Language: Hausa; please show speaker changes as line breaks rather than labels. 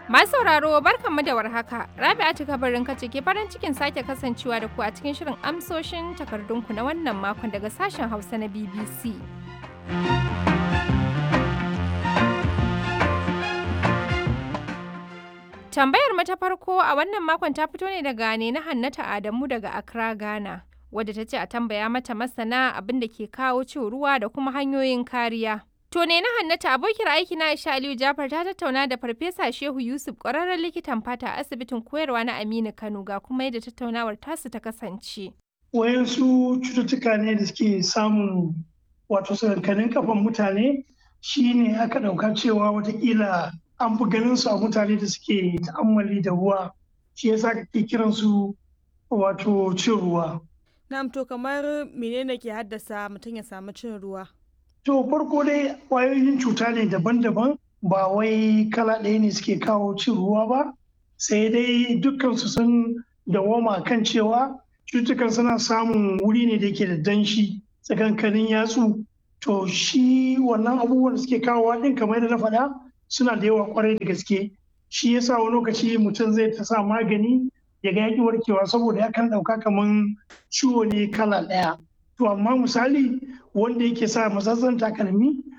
Masu sauraro barkanmu da warhaka. Rabi'atu kabarin kace ke farin cikin sake kasancewa da ku a cikin shirin amsoshin takardunku na wannan makon daga sashen Hausa na BBC. Tambayar mu ta farko a wannan makon ta fito ne daga ne na Hannata Adamu daga Accra, Ghana. Wadda ta ce a tambaya mata masana abin da ke kawo cin ruwa da kuma hanyoyin kariya. To ne na Hannata abokiyar aiki na Aisha Aliyu Jafar ta tattauna da Farfesa Shehu Yusuf ƙwararren likitan fata a asibitin koyarwa na Aminu Kano ga kuma yadda tattaunawar tasu ta kasance.
Wayansu cututtuka ne da suke samun wato sakankanin kafan mutane shine aka ɗauka cewa watakila an fi ganin su a mutane da suke ta'ammali da ruwa shi yasa kake kiran su wato cin ruwa.
Na'am to kamar menene ke haddasa mutum ya samu cin ruwa?
To farko dai ƙwayoyin cuta ne daban-daban ba wai kala ɗaya ne suke kawo cin ruwa ba sai dai dukkansu sun dawoma kan cewa cututtukan suna samun wuri ne da ke da danshi tsakankanin yatsu to shi wannan abubuwan da suke kawowa ɗin kamar yadda na faɗa suna da yawa kwarai da gaske shi yasa wani lokaci mutum zai ta sa magani ya ga yaƙi warkewa saboda yakan ɗauka kamar ciwo ne kala ɗaya to amma misali wanda yake sa matsatsan takalmi